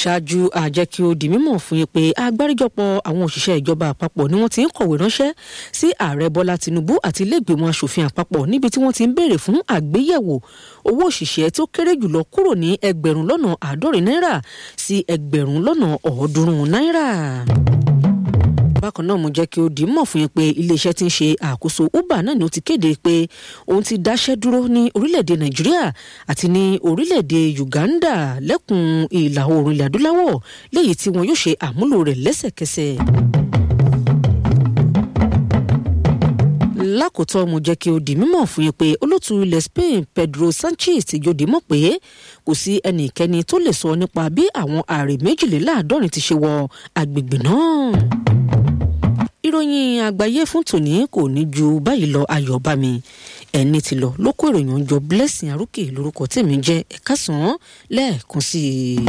ṣáájú àjẹ́ kí ó di mímọ̀ fún yín pé agbáríjọpọ̀ àwọn òṣìṣẹ́ ìjọba àpapọ̀ ni wọ́n ti ń kọ̀wé ránṣẹ́ sí ààrẹ bọ́lá tinubu àti iléègbèmọ̀ asòfin àpapọ̀ níbi tí wọ́n ti ń béèrè fún àgbéyẹ̀wò owó òṣìṣẹ́ tó kéré jùlọ kúrò ní ẹgbẹ̀rún lọ́nà àádọ́rin náírà sí ẹgbẹ̀rún lọ́nà ọ̀ọ́dúnrún náírà bákan náà mo jẹ́ kí ó di mọ̀ fún yín pé iléeṣẹ́ tí ń ṣe àkóso uber náà ni ó ti kéde pé òun ti dáṣẹ́ dúró ní orílẹ̀-èdè nàìjíríà àti ní orílẹ̀-èdè uganda lẹ́kùn ìlà oòrùn ilẹ̀ adúláwọ̀ léyìí tí wọn yóò ṣe àmúlò rẹ̀ lẹ́sẹ̀kẹsẹ̀. lákòótọ́ mo jẹ́ kí ó di mímọ̀ fún yín pé olóòtú ilẹ̀ spain pedro sanchez ti jòdì mọ̀ pé kò sí ẹnikẹ́ni tó lè sọ nípa bí àwọn ààrẹ méjìléláàádọ́rin ti ṣe wọ agbègbè náà ìròyìn àgbáyé fún tòní kò ní ju báyìí lọ ayọ̀ bá mi ẹni tí lọ ló kó ìròyìn ọjọ́ blessing arókè lórúkọ tèmi jẹ́ ẹ̀ka sàn án lẹ́ẹ̀kan sí i.